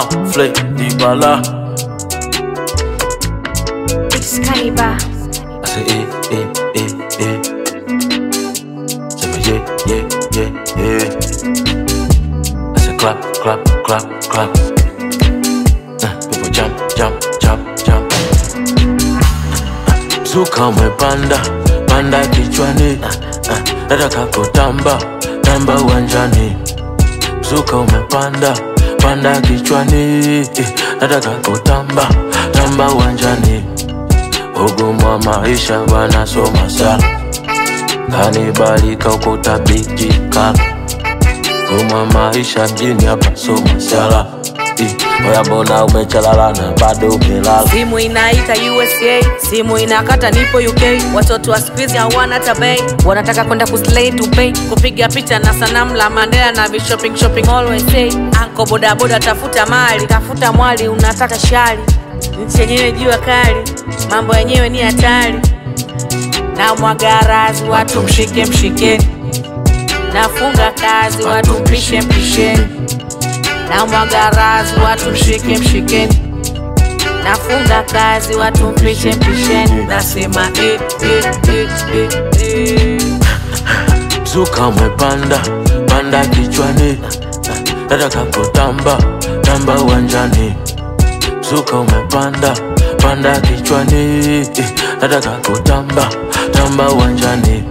Flay Dibala. Excalibur. I say, eh, eh, eh, eh. Say, me, yeah, yeah, yeah, yeah. I say, clap, clap, clap, clap. Uh, people jump, jump, jump, jump. Zuka umepanda, panda kichwani. Uh, uh, nataka kutamba, tamba uwanjani. Zuka umepanda, panda kichwani. Eh, nataka kutamba, tamba uwanjani. Ugumu wa maisha wanasoma sana, kanibalika ukuta bijika. Ugumu wa maisha mjini hapa soma sala. Eh, Oya mbona umechalala na bado umelala? simu inaita USA, simu inakata nipo UK. Watoto wa siku hizi hawana hata bei, wanataka kwenda kuslay to pay, kupiga picha na sanamu la Mandela na vishopping shopping always say, anko bodaboda, tafuta mali, tafuta mwali, unataka shari. Nchi yenyewe jua kali, mambo yenyewe ni hatari. Na mwagarazi watu mshike mshikeni, nafunga kazi watu mpishe mpisheni, na mwagarazi watu mshike mshikeni nafunga kazi watu mpishe mpisheni, nasema eh, eh, eh, eh, eh. Zuka umepanda, panda kichwani. Nataka kutamba, tamba uwanjani. Zuka umepanda, panda kichwani. Eh, Nataka kutamba, tamba uwanjani.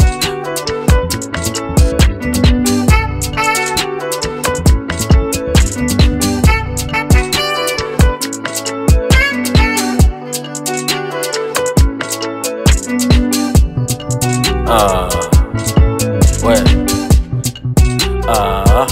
Ah, we. Ah.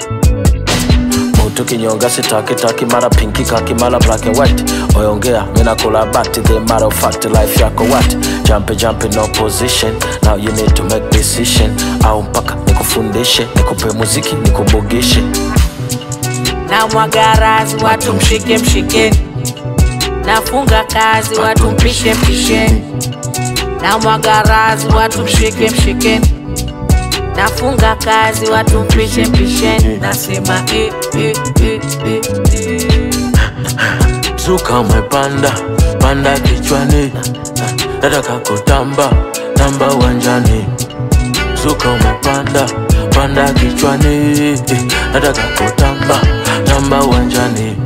Mutu kinyonga sitaki taki mara pinki kaki mara black and white oyongea mina kula bati the matter of fact life yako what jump jump no position now you need to make decision au mpaka nikufundishe nikupe muziki nikubugishe na mwagarazi watu mshike mshikeni, nafunga kazi watu mpishe mpisheni, na mwagarazi watu mshike mshikeni, nafunga kazi watu mpishe mpisheni, nasema eh, eh, eh, eh, eh. Zuka umepanda, panda kichwani. Nataka kutamba, tamba uwanjani. Zuka umepanda, panda kichwani. Nataka kutamba, tamba uwanjani.